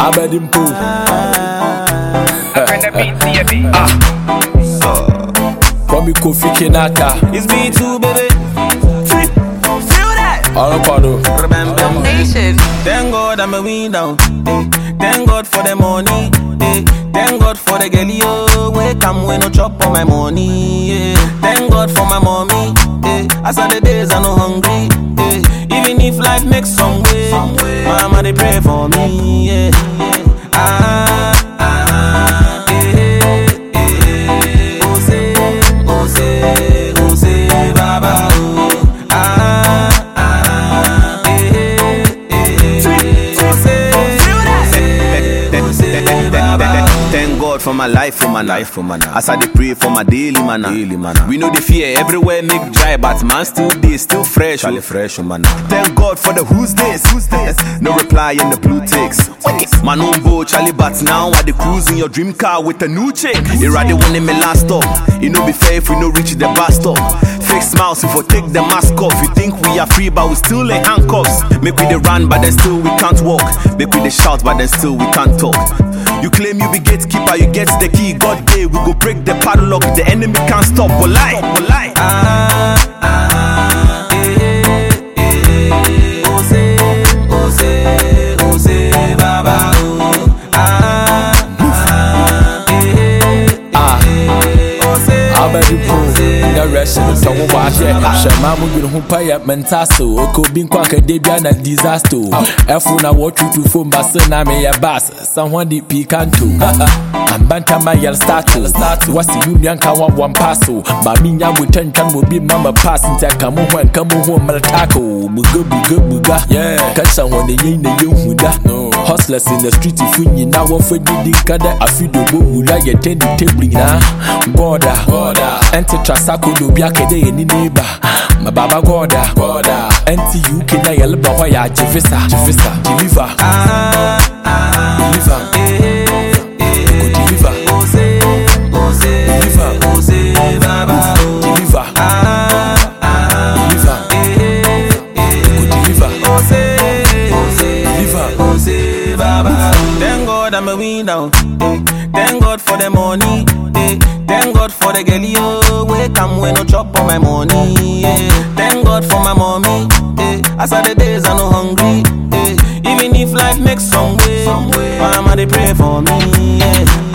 Abedimpo. Bring the beat to your beat. Kwame Kofi Kinata. It's me too, baby. Feel that? Ọlọ́pàá Remember. Nation. Thank God I'm a winner. Eh. Thank God for the money. Eh. Thank God for the girl yo. Wake come when no chop on my money. Yeah. Thank God for my mommy. Eh. As of the days I no hungry. Eh. Even if life makes some way, mama they pray for me. Yeah. yeah. Ah, ah, eh, eh. Oh say, oh say, oh say, Baba. Oh. Ah, ah, eh, eh. Oh say, oh say, Baba. Thank God for my life, for my life, for my life. As I dey pray for my daily manna. Daily manna. We know the fear everywhere make dry, but man still dey, still fresh. Charlie fresh, oh man. Thank God for the who's this, who's this. No reply in the blue ticks. Man on board, Charlie, but now I dey cruise in your dream car with a new chick. It rather one in me last stop. It no be fair if we no reach the bus stop. Fake smiles if we take the mask off. You think we are free, but we still in handcuffs. Make we dey run, but then still we can't walk. Make we dey shout, but then still we can't talk. You claim you be gatekeeper, you get the key. God day, we go break the padlock. The enemy can't stop. But lie, but lie. Ah, ah, eh, eh. Oh say, oh say, oh say, Baba. Oh. Ah, ah, eh, Ah. eh. Oh say, Abedimpo. Na rest no sɛ wo wahyɛ hyɛ ma mo dwene ho pa yɛ menta so ɔkɔ bi nkɔ akɛde bia na disaster ɛfo na wɔtwutu fom ba se na meyɛ bas sɛ ho de pii kanto ambantama yɛl stato wase wo nua nka wabɔ mpa so ma menya botantwa no obi ma ma pass nti aka mo ho anka mo ho mmertako buga buga buga ka hyɛ hɔ ne yɛi na yɛhu da hustlers in the street fo nyinaa wɔfa didi nka dɛ afidobɔ wura yɛtɛn de table nyinaa gɔda ɛnte trasako na obi akɛdɛ yɛ ni neighbor ma baba gɔda ɛnte uk na yɛleba hɔ yɛ agye visa deliver ah, ah, deliver eh, go eh. deliver Oh say, oh say, Deliver. oh say, Baba. Oh. deliver Ah, ah, deliver eh, eh. go deliver Oh say, oh say, Deliver. oh say, Baba. Thank God I'm a winner. Eh. Thank God for the money. Eh. Thank God for the girl yo. Wake come when no chop on my money. Yeah. Thank God for my mommy. Eh. As of the days I no hungry. Eh. Even if life makes some way, mama they pray for me. Yeah.